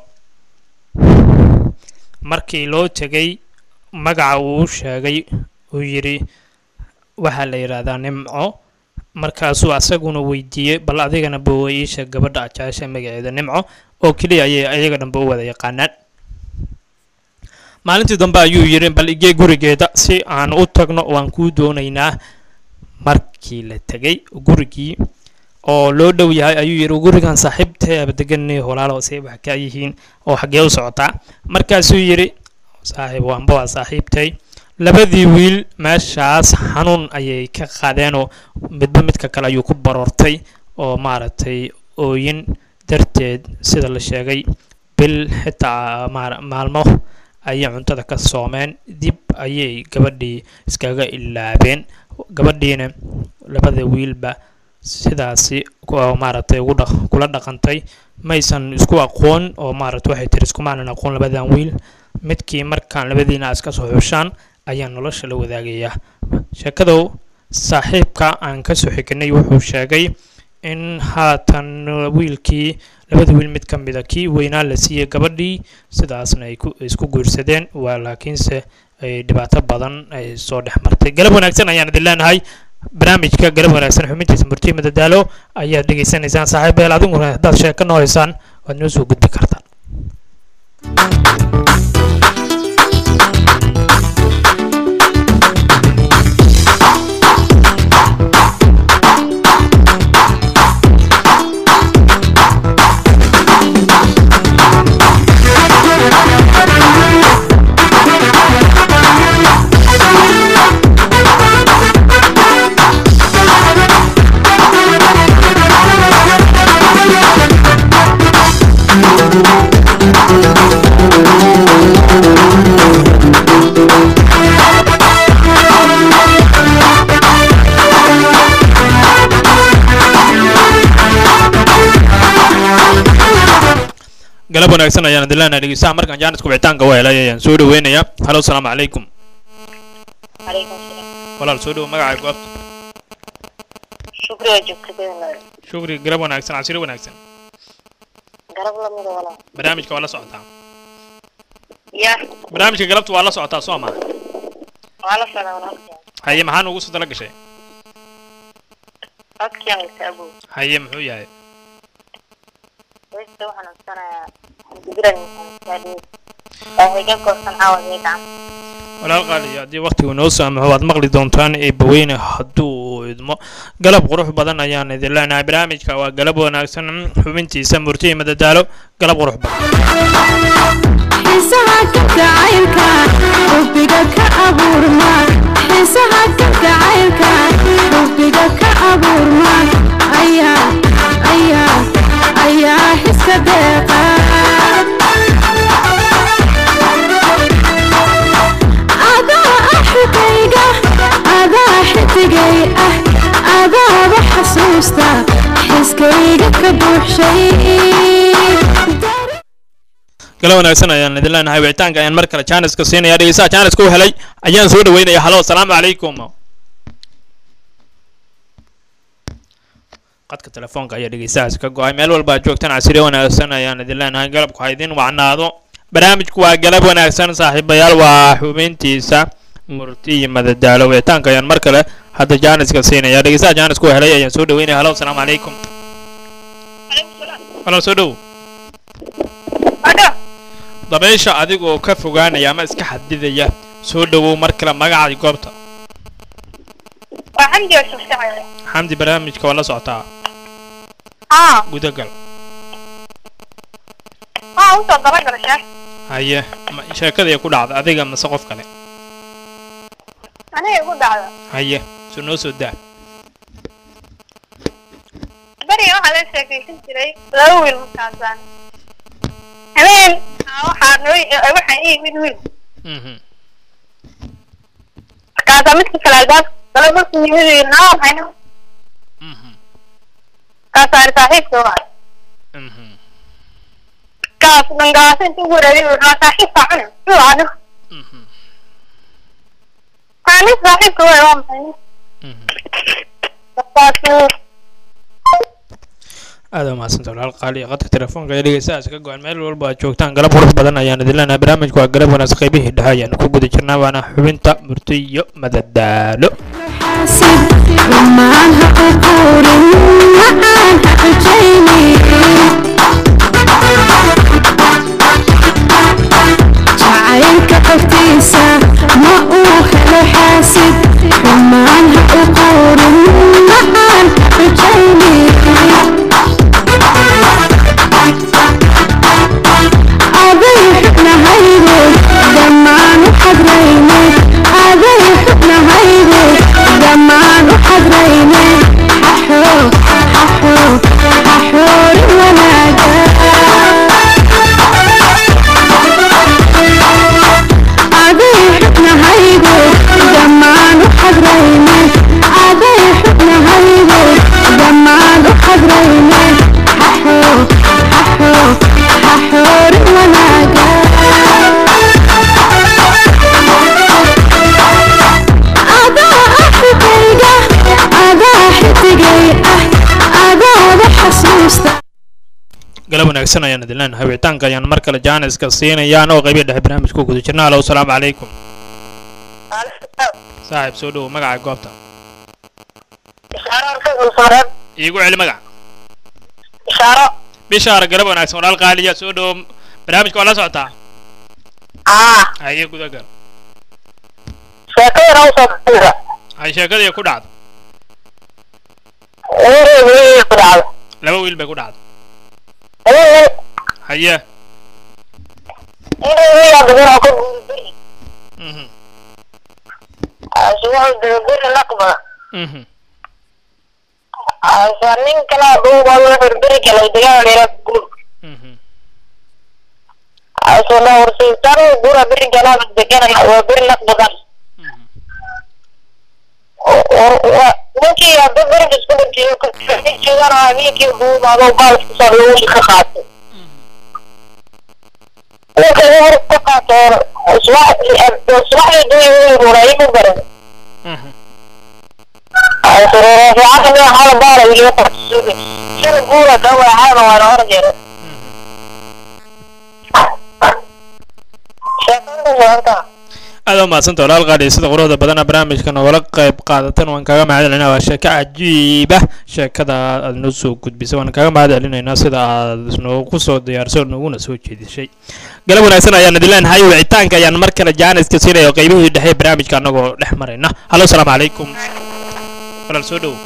markii loo tegay magaca uu u sheegay uu yidhi waxaa la yidhaahdaa nimco markaasuu asaguna weydiiyey bal adigana booweysha gabadha jecesha magaceeda nimco oo keliya ayay ayaga dhanba u wada yaqaanaan maalintii dambe ayuu yidhi bal igee gurigeeda si aan u tagno waan kuu doonaynaa markii la tegay gurigii oo loo dhow yahay ayuu yidhi gurigan saaxiibteeba deganay walaalo say wax ka yihiin oo xaggee u socotaa markaasuu yidhi saaxiib waanba waa saaxiibtay labadii wiil meeshaas xanuun ayay ka qaadeenoo midba midka kale ayuu ku baroortay oo maaragtay ooyin darteed sida la sheegay bil xitaa maalmo ayay cuntada ka soomeen dib ayay gabadhii iskaga ilaabeen gabadhiina labada wiilba sidaasi maaragtay ugu dha kula dhaqantay maysan isku aqoon oo maaragtay waxay tiri iskumaanan aqoon labadan wiil midkii markaan labadiina iska soo xushaan ayaa nolosha la wadaagayaa sheekadow saaxiibka aan kasoo xignay wuxuu sheegay in haatan wiilkii labada wiil mid ka mida kii weynaa la siiyey gabadhii sidaasna ay isku guursadeen waa laakiinse ay dhibaato badan ay soo dhex martay galab wanaagsan ayaan idin leenahay barnaamijka galab wanaagsan xubintiisa murtiye madadaalo ayaad dhegaysanaysaan saaxiib beel adiguna haddaad sheeko noo haysaan waad noo soo gudbi kartaan galab wanaagsan ayaan idin leenahay dhegeystaha markaan jaanisku wicitaanka u helay ayaan soo dhaweynayaa halo asalaamu calaykum calaykum salaam walaal soo dhowo magacaa goobta shukriga joogtada shukri galab wanaagsan casiro wanaagsan garab lamida walaa barnaamijka waa la socotaa ya barnaamijka galabta waa la socotaa soo ma waa la socdaa walaalkeen haye maxaa nuugu soo tala gashay codkiyan isaabow haye muxuu yahay weysta waxaan codsanayaa xamdigiran waaxiga goosan caawa iyo gacan walaal qaaliyo haddii waktigu noo saamaxo waad maqli doontaan eebbaweyne hadduu idmo galab qurux badan ayaan idin leenahay barnaamijka waa galab wanaagsan xubintiisa murti iyo madadaalo galab qurux badan xiisaha ka jacaylka xubbiga ka abuurma xiisaha ka jacaylka xubbiga ka abuurma ayaa ayaa ayaa xiska deeqa adaa axigayga adaa xidigay ah adaaba xasuusta xiskayga ka buuxshay gala wanaagsan ayaan idin leenahay wicitaanka ayaan mar kale jaaniska siinaya dhegeystaha jaaniska u helay ayaan soo dhaweynaya halo asalaamu calaykum qadka telefoonka ayaa dhegeystahaas ka go-ay meel walba aad joogtaan casiri wanaagsan ayaan idin leenahay galabku ha idin wacnaado barnaamijku waa galab wanaagsan saaxiibayaal waa xubintiisa murti iyo madadaalo wicitaanka ayaan mar kale hadda jaaniska siinaya dhegeystaha jaaniska u helay ayaan soo dhaweynaya halo asalaamu calaykum halo soo dhow dabeysha adigoo ka fogaanaya ama iska xadidaya soo dhowow mar kale magacay goobta waa xamdi oo shaqshaqaya xamdi barnaamijka waa la socotaa haa gudagal haa usoo dabagala sheek haye ma- sheekadii ku dhacda adiga mase qof kale aniga igu dhacda haye soo noo soo daa beriga waxaa la sheekaysan jiray laba wiil markaasaan habeen aa waxaa noo waxaa ii yimid wiil Mhm. markaasaa midka kale albaab kale markuu yimid wiil naa maxayna Mhm. markaasaa ari saaxiibka waa Mhm. kaas dhangaasa inta ugu wareegay wuxuu raa saaxiibka cuna muxuu aniga Mhm. kaa nin saaxiibka waa waa maxay Mhm. markaasuu aad waa mahadsanta walaal qaali qadka telefoonka ee dhegeystahaas ka go-an meel walba aad joogtaan galab qurux badan ayaan idin leenahay barnaamijku waa galab wanaagsan qaybihii dhexe ayaan ku guda jirnaa waana xubinta murti iyo madadaalo حاسب رمان هقول معان حقجيني جعيلك قفتيسة ما أوخل حاسب رمان هقول معان حقجيني أبي حبنا هيدي دمان وحضريني أبي حبنا هيدي دمان وحضريني ححو ححو ححور وناقا أبي حبنا هيدي دمان وحضريني أبي حبنا هيدي دمان وحضريني ححو ححو ححور وناقا adaa axigayga adaa xidigay ah adaaba xasuusta galab wanaagsan ayaan idin leenahay wicitaanka ayaan mar kale jaaniska siinayaan oo qaybihi dhexe barnaamijka ku guda jirnaa halo asalaamu calaykum saaxiib soo dhowow magaca goobta ishaaro iigu celi magaca ishaaro bishaara galab wanaagsan walaal qaaliya soo dhowow barnaamijka waa la socotaa aa haye gudagal sheekadana usoo baxaysa hay sheekadii ku dhacda wiil ku dhacda laba wiil bay ku dhacda wiil haye inuu wiil badan oo ka guuri Mhm. ase wuxuu dega guri naqba Mhm. ase nin kala dhuuba wuxuu beri kale degaan dheera guur Mhm. ase la horsiistan gura beri kala degan waa beri naqbadan Mhm. ninkii hadda beriga isku dhintay joogaan habeenkii duubaado baalka soo wiil ka qaatay ninka hor ka qaateen subaxdii duuy wiil ruray mu baran Mhm. fiican hala baara wiil ka qaatay sida guura dhawaacana waana horjeeda sheekada sheegta aad waa mahadsanta walaal qaali sida quruxda badana barnaamijka nogala qayb qaadatan waan kaaga mahad celinaa waa sheeko cajiiba sheekada aad noo soo gudbisay waan kaaga mahad celinaynaa sida aad noogu soo diyaarsay oo nooguna soo jeedisay galab wanaagsan ayaan idin leenahay wicitaanka ayaan mar kale jaaniska siinaya oo qaybihii dhexe ee barnaamijka anagoo dhex marayna halo asalaamu calaykum walaal soo dhow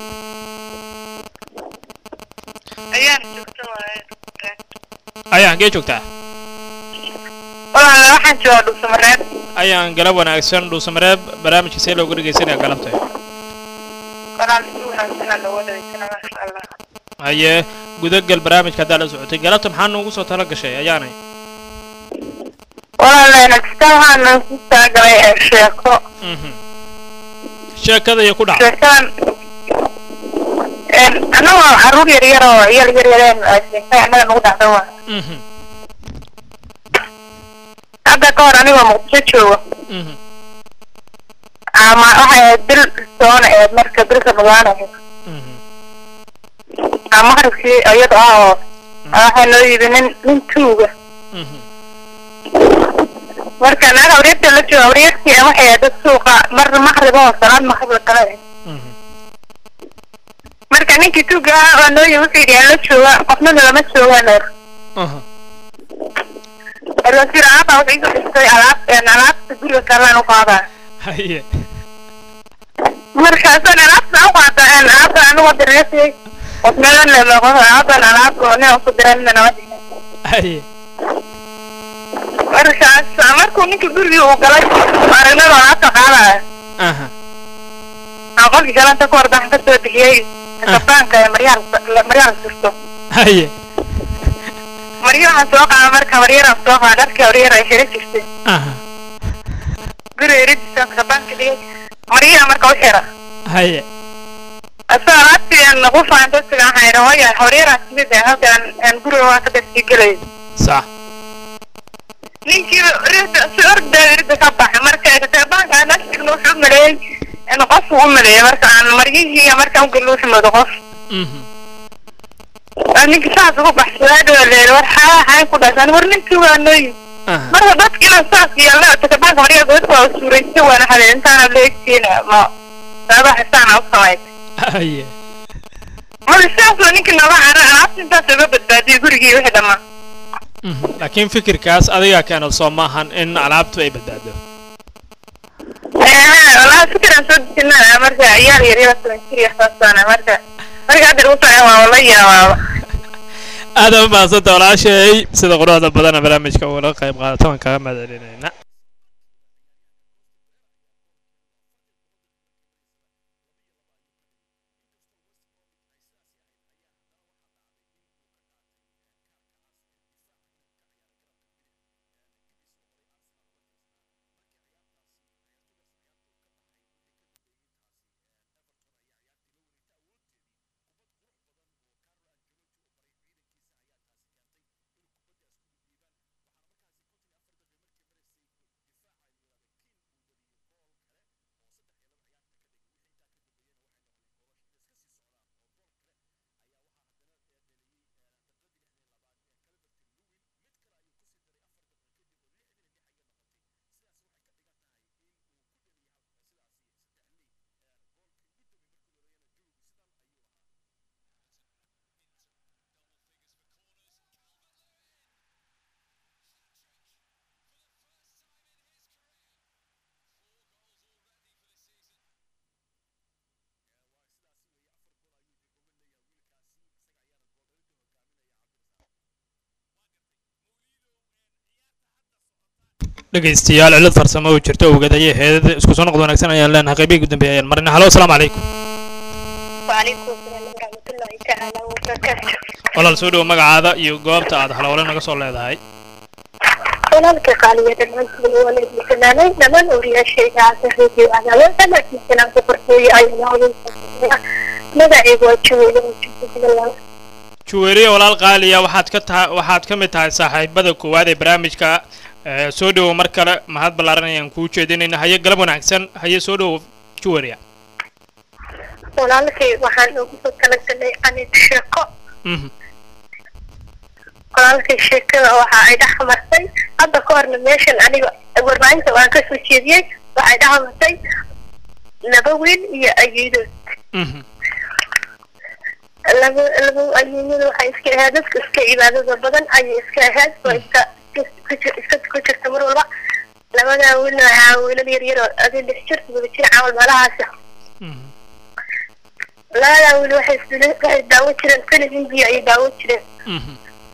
ayaan joogta waaye ayaan hagee joogtaa walaal waxaan joogaa dhulsamareed ayaan galab wanaagsan dhuusamareeb barnaamijka see looga dhegaysanaya galabta walaal si wanaagsanaa looga dhageysana maasha allah haye gudagal barnaamijka haddaa la socotay galabta maxaa noogu soo tala gashay ayaanay walaal nagsita waxaan ku talagalay ee sheeko Mhm. sheekada iyo ku dhaca sheekadan annagoo caruur yar yar oo yar yar yareen sheekay annaga nagu dhacda waa Mhm. hadda ka hor anigoo muqdisho jooga Mhm. ama waxay ahayd bil soona eed marka bilka nugaanayo Mhm. ama maqribkii iyada ah oo waxaa noo yidhi nin nin tuuga Mhm. marka naag awriyarta la jooga awriyartii waxay ahayd dad suuqa mar maqrib oo salaad maqrib la kala ahayd Mhm. marka ninkii tuuga ah oo noo yidhi wuxuu yidhi aan la jooga qofnana lama joogaan er Aha. erwasiir alaabta waxay igu dhistay alaab alaabta guriga kalaan u qaadaa haye markaasaan alaabta u qaata alaabta anigu direesay qofnana lama qof alaabtan alaabta nin uku diran nama dhihin haye markaas markuu ninka gurigii uu galay aragnada alaabta qaadaya aha aan qolkii galanta ka hor daxan ka soo bixiyey kafaanka ee maryaal maryaal surto haye maryo waxaan soo qaada marka maryaraan soo qaada dharkii horyar ay xira jirtay aha guriga eridisaan kafaanka dhigay maryaha marka u xira haye asoo alaabtii aan nagu faanto siga waxaan idhi hooya horyaraan timid ee halkaan aan guriga waa ka darsii gelay sax ninkii rida si ordaa rida ka baxay marka kafaanka aan ashtigna wuxuu u maleeyey in qof uu u maleeyey marka aan maryihii markaan u gelin wuxuu moodo qof Mhm. ninka saas ugu baxsadaa dhawaleer war xaa xaan ku dhashan war ninkii waa nooyi aha marka dadka inaan saas yeelno takabaanka maryaa godadka waa suuraysta waana hadeen intaana la egtiina ma sababa xisaan u samayd haye marka sidaasoo ninkii nooga cara alaabta intaas uga badbaadiyay gurigii wixii dhammaan Mhm. laakiin fikirkaas adigaa keena soo maahan in alaabtu ay badbaado walaa fikiraan soo dejinaa marka ciyaal yaryara toban jir iyo saasana marka marka hadda lagu socon waa la yaabaaba aada u mahadsanta walaashay sida quruxda badana barnaamijka ugala qayb qaadata waan kaga mahadcelinayna dhegaystayaal cilad farsamo oo jirta ogadaya heedada isku soo noqod wanaagsan ayaan leenahay qaybihii ugu dambeeyay ayaan marina halo asalaamu calaykum وعليكم السلام ورحمة الله تعالى وبركاته walaal soo dhowo magacaada iyo goobta aad halowle naga soo leedahay walaalka qaaliya dhammaantiin walaydii fanaanay dhammaan ooriyaashayda casarreedii cadaawad dhammaantiisana ku qorteeyay ayaa magacaygu waa jaweyle oo jubbaland juweeriye walaal qaaliya waxaad ka tahay waxaad ka mid tahay saaxiibada koowaad ee barnaamijka ee, soo dhowo mar kale mahad ballaaran ayaan kuu jeedinayna haye galab wanaagsan haye soo dhowo juweeriya walaalkay waxaan ugu soo talagalay anid sheeko Mhm. walaalkay sheekada waxa ay dhex martay hadda ka horna meeshan aniga warbaahinta waan ka soo jeediyey waxay dhex martay laba wiil iyo ayeedood Mhm. laba laba ayeeyada waxay iska ahayd dadka iska cibaadada badan ayay iska ahayd oo iska iska ku- iska ku jirta mar walba labadaa wiilna waxaa wiilal yar yar oo adi lix jir todoba jir camal meelahaasi Mhm. labadaa wiil waxay fili- waxay daawo jireen filim hindiya ayay daawo jireen Mhm.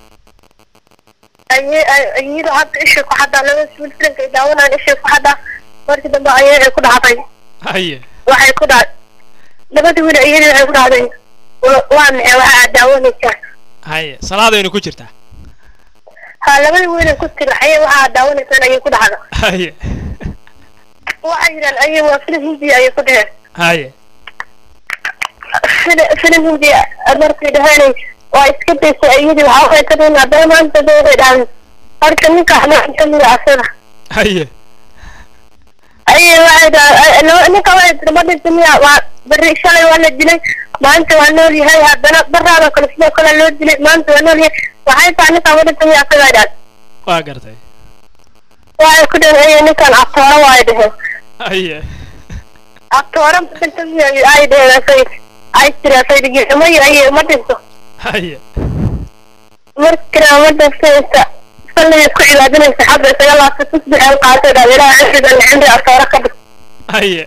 Aye- ay- iyada hadda ishay ku xadaa labada wiil filimka ay daawanayaan ishay ku xadaa markii dambe ayay ay ku dhacday haye waxay ku dhacday labada wiil iyada waxay ku dhacday wa- waa maxay waxa aad daawanaysaa haye salaadaynu ku jirtaa ha labada wiil ay ku tiri ayay waxa aad daawanaysaan ayay ku dhacda haye waxay yidhaan ayay waa filim hindiya ayay ku dheheen haye filim filim hindiya markay dhaheen waa iska daysay iyadii waxa waxay ka dhihin haddana maanta dee waxay dhahdeen horta ninka xamaan kamida asada haye ayay waxay dhaha ninka waxay tiri ma dhinta miya waa beri shalay waa la dilay maanta waa nool yahay haddana baraada kale sidoo kale loo dilay maanta waa nool yahay waxay tahay ninka ma dhinta miya asagaa dhaad waa gartay waxay ku dhaheen ayay ninkan abtoora waa ay dheheen haye abtoora ma dhinta miya ay dheheen asay ay tiri asay dhigimay ayay ma dhinto haye markana ma dhinto inta salliga ku cibaadinaysa xagga isaga laabta tusbixeen qaatay dhaad ilaaha cimrigan cimri abtoora ka dhig haye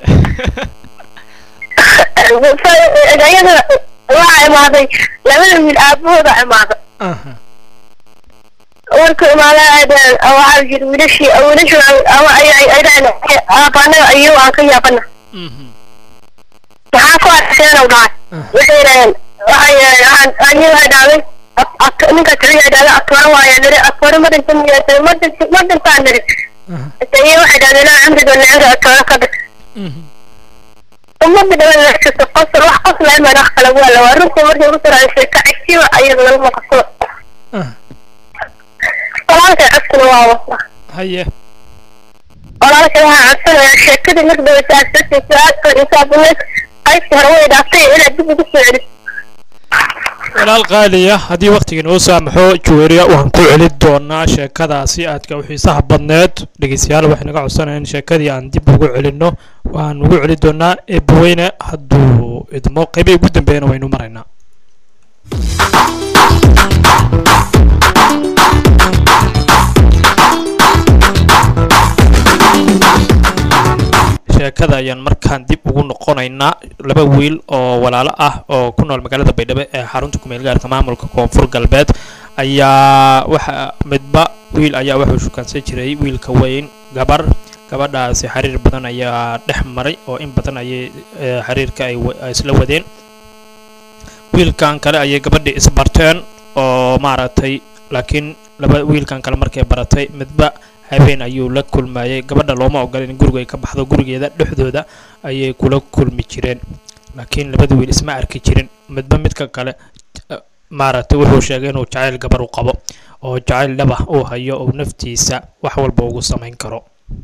iyada waxaa imaaday labada wiil aabahooda imaaday aha markuu imaaday ay dhaheen waxaa yiri wiilashii wiilashii ama ay ay ay dhaheen aabaanaga ayuu aan ka yaabana Mhm. maxaa ku arkeen u dhahay waxay dhaheen waxay waxaan aniga waxay dhahday ninka kaliya ay dhahday atwara waaya niri atwara ma dhinta miyaa ma dhinta ma dhintaan niri aha iyo waxay dhahday ilaa cimriga nicri atwara ka dhig Mhm. ummadda dhawan laxsata qosol wax qosla ima wax kala waala waa runtii markay ku saraysay ka cigsiba ayada lagu maqasado aha walaalkay codkuna waa wasa haye walaalkay waxaa codsanayaa sheekadii marka dabasaasatay su-aasha isaabuneed qaybtii hore way dhaaftay inaad dib ugu soo celiso walaal qaaliya haddii wakhtiga noo saamaxo juweeriya waan ku celin doonaa sheekadaasi aadka u xiisaha badneed dhegeystayaal waxay naga codsanayaan in sheekadii aan dib ugu celinno waan ugu celin doonaa eebbaweyne hadduu idmo qeybii ugu dambeeyana waynu maraynaa sheekada ayaan markaan dib ugu noqonaynaa laba wiil oo walaalo ah oo ku nool magaalada baydhabo ee xarunta kumeel gaarka maamulka koonfur galbeed ayaa waxa midba wiil ayaa wuxuu shukaansan jiray wiilka weyn gabar gabadhaasi xiriir badan ayaa dhex maray oo in badan ayay eh, xiriirka ay wa- ay isla wadeen wiilkan kale ayay gabadhii isbarteen oo maaragtay laakiin laba wiilkan kale markay baratay midba habeen ayuu la kulmayay gabadha looma ogola in guriga ay ka baxdo gurigeeda dhexdooda ayay kula kulmi jireen laakiin labada wiil isma arki jirin midba midka kale eh, maaragtay wuxuu sheegay inuu jacayl gabar u qabo oo jacayl dhabah uu hayo oo naftiisa wax walba ugu samayn karo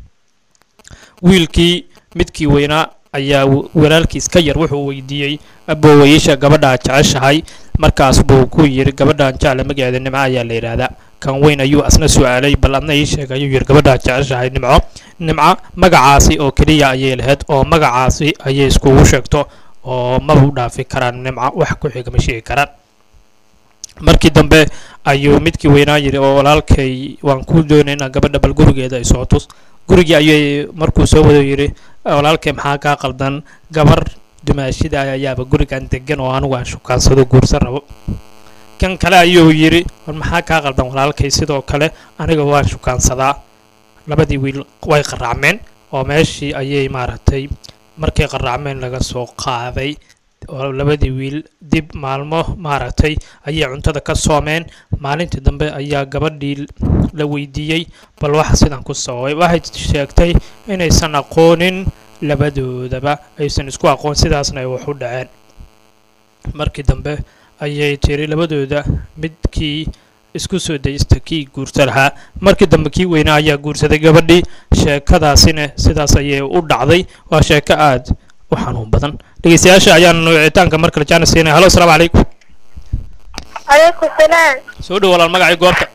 wiilkii midkii weynaa ayaa w- walaalkiis ka yar wuxuu weydiiyey aboowayeesha gabadhaa jeceshahay markaas buu ku yidhi gabadhaan jecle magaceeda nimco ayaa la yidhaahdaa kan weyn ayuu asna su-aalay bal adna ii sheeg ayuu yidhi gabadhaa jeceshahay nimco nimco magacaasi oo keliya ayay lahayd oo magacaasi ayay iskugu sheegto oo maba u dhaafi karaan nimco wax ku xiga ma sheegi karaan markii dambe ayuu midkii weynaa yidhi oo walaalkay waan ku doonaynaa gabadha bal gurigeeda ay soo tus gurigii ayay markuu soo wado yidhi walaalkay maxaa kaa qaldan gabar dumaashida ayaaba gurigan degan oo anigu aan shukaansado guursan rabo kan kale ayuu yidhi war maxaa kaa qaldan walaalkay sidoo kale aniga waan shukaansadaa labadii wiil way qaraacmeen oo meeshii ayay maaragtay markay qaraacmeen laga soo qaaday oo labadii wiil dib maalmo maaragtay ayay cuntada ka soomeen maalintii dambe ayaa gabadhii la weydiiyey bal waxa sidan ku sababay waxay sheegtay inaysan aqoonin labadoodaba aysan isku aqoon sidaasna ay wax u dhaceen markii dambe ayay tiri labadooda midkii isku soo daysta kii guursa lahaa markii dambe kii weynaa ayaa guursaday gabadhii sheekadaasina sidaas ayay u dhacday waa sheeko aad u xanuun badan dhegeystayaasha ayaan wicitaanka mar kale jaana siinaya halo asalaamu calaykum calaykum salaam soo dhow walaal magacii goobta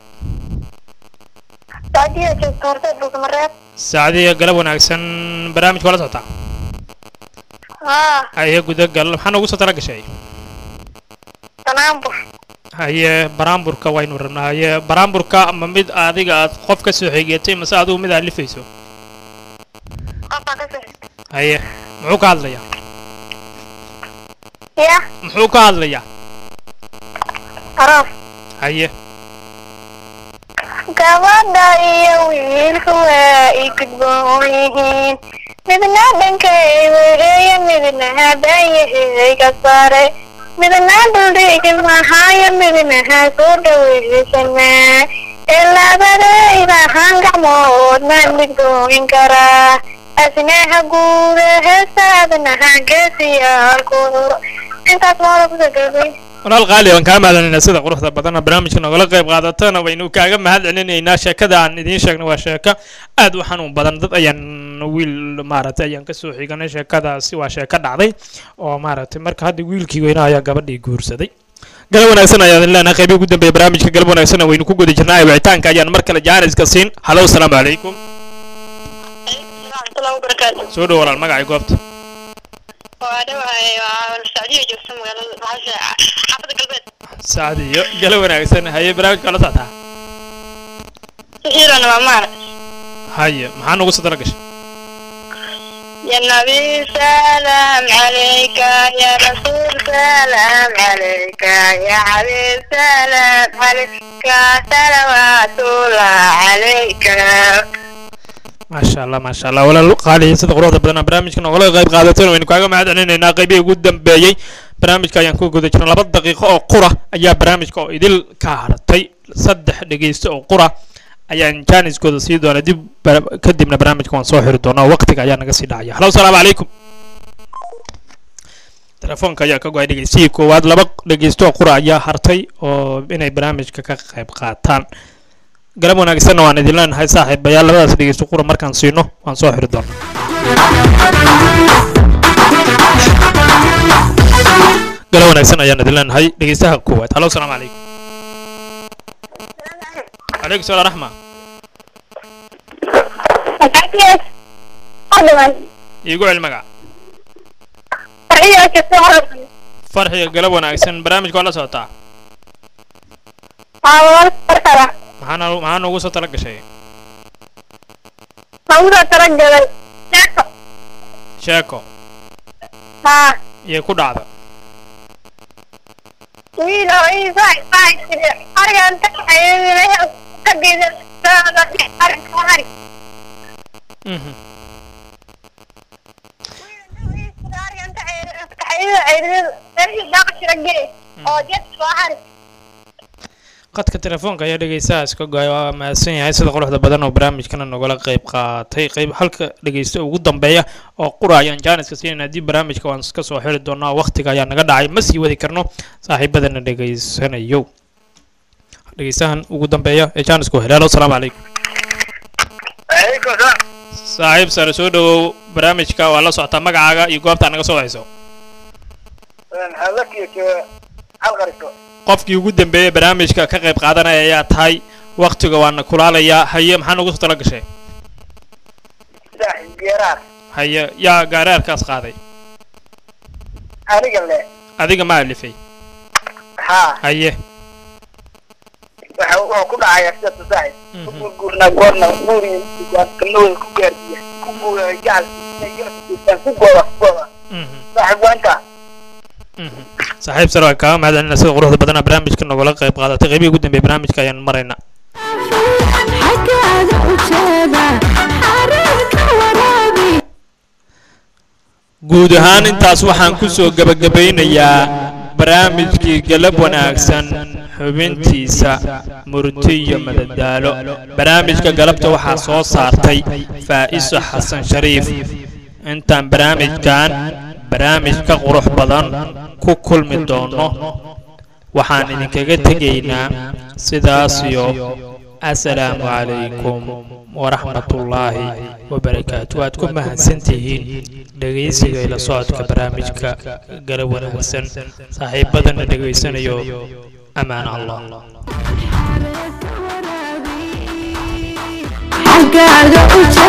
saadiya joogta horta dhulkamareeb saacadiya galab wanaagsan barnaamijka wala socotaa haa haye gudagal maxaa noogu soo tala gashay sanaanbur haye baraamburka waynu rabnaa haye baraamburka ma mid adiga aad qof ka soo xigeetay mase adigu mid aad lifayso qofaa ka soo haye muxuu ka hadlayaa ya muxuu ka hadlayaa aroos haye gabadha iyo wiilku waa i gudboon yihiin midna dhankay weeye midna habaayaheyga sare midna dhuldhigi mahaayo midna ha soo dhaweysana ee labadayda han gacmood maan midgooyin karaa asnaha guuda heesaadna hangeesiyaalkooda intaas maada kusagabay walaal qaali waan kaa mahadcelinaa sida quruxda badana barnaamijka nogala qayb qaadatana waynu kaaga mahad celinaynaa sheekada aan idiin sheegna waa sheeko aad u xanuun badan dad ayaan wiil maaragtay ayaan kasoo xiganay sheekadaasi waa sheeko dhacday oo maaragtay marka hadda wiilkii weynaa ayaa gabadhii guursaday galab wanaagsan ayaan idin leenahay qaybii ugu dambeeya barnaamijka galab wanaagsan waynu ku guda jirnaa wicitaanka ayaan mar kale jaaniska siin halo asalaamu calaykum warahmatullahi wabarakaatu soo dhow walaal magacay goobta waa dhawahay waa sacdiya joogta magaalada maxaasha xaafada galbeed saacadiyo galab wanaagsan haye barnaamijka la soctaa sixiirana waa maar haye maxaa nugu soo tala gashay يا نبي سلام عليك يا رسول سلام عليك يا حبيب سلام عليك صلوات الله عليك maasha allah maasha allah walaal qaaliya sida quruxda badan barnaamijka nogala qayb qaadateen waynu kaaga mahad celinaynaa qaybihii ugu dambeeyey barnaamijka ayaan ku guda jirna laba daqiiqo oo qura ayaa barnaamijka oo idil ka hartay saddex dhegeysto oo qura ayaan jaaniskooda sii doona dib bara- kadibna barnaamijka waan soo xiri doonaa waqtiga ayaa naga sii dhacaya halo asalaamu calaykum telefoonka ayaa ka go-ay dhegeystihii koowaad laba dhegeysto oo qura ayaa hartay oo inay barnaamijka ka qayb qaataan galab wanaagsanna waan idin leenahay saaxiibayaal labadaas dhegeysto qura markaan siino waan soo xiri doonaa galab wanaagsan ayaan idin leenahay dhegeystaha koowaad halo asalaamu calaykum calaykum salaam raxma أكيد أدمن iigu cel magac فرعية كثيرة farxiga galab wanaagsan barnaamijka waa la socotaa أول فرقة maxaana maxaa noogu soo tala gashay موضوع ترجل sheeko ها iyo ku dhacda wiil oo ii saay saay jire arigan taxayay ka geedan saada arin ari Mhm. arigan taxayay taxayay ay daaq jira gee oo jet soo hari qadka telefoonka ayaa dhegeystahaas ka go-ay waa mahadsan yahay sida quruxda badan oo barnaamijkana nogala qayb qaatay qayb halka dhegeysta ugu dambeeya oo qura ayaan jaaniska siinayna haddii barnaamijka waan iska soo xiri doonaa waqtiga ayaa naga dhacay ma sii wadi karno saaxiibadana dhegeysanayo dhegeystahan ugu dambeeya ee jaaniska u helay halo asalaamu calaykum Waalaikum salaam. saaxiib sare soo dhawow barnaamijka waa la socotaa magacaaga iyo goobta naga soo hayso Waxaan la kiyo hal qariso. qofkii ugu dambeeyey barnaamijka ka qayb qaadanaya ayaa tahay waqtiga waana kulaalayaa haye maxaa nagu soo tala gashay Saaxiib geeraar. haye yaa gaaraarkaas qaaday Aniga le. adiga ma alifay Ha. haye Waxa waxa ku dhacaya sida saaxiib. Mhm. Ku guurna goorna guuri waan kanoo ku gaarsiya. Ku guura jaal. Ku gooba ku gooba. Mhm, Saaxiib waanta. mhm. saaxiib sare waa kaaga mahadcelina sida quruxda badana barnaamijka nogala qayb qaadatay qeybihii ugu dambeeyey barnaamijka ayaan maraynaa xaggaada u jeeda xariirka waraabi guud ahaan intaas waxaan ku soo gebagabaynayaa barnaamijkii galab wanaagsan xubintiisa murti iyo madadaalo barnaamijka galabta waxaa soo saartay faa'iso xasan shariif intaan barnaamijkan barnaamij ka qurux badan ku kulmi doono waxaan idinkaga tegaynaa sidaas iyo asalaamu calaykum waraxmatullaahi wabarakaatu waad ku mahadsantihiin dhegaysiga ila socodka barnaamijka galab wanaagsan saaxiibadana dhegaysanayo amaan allah xaggaaga u jeeda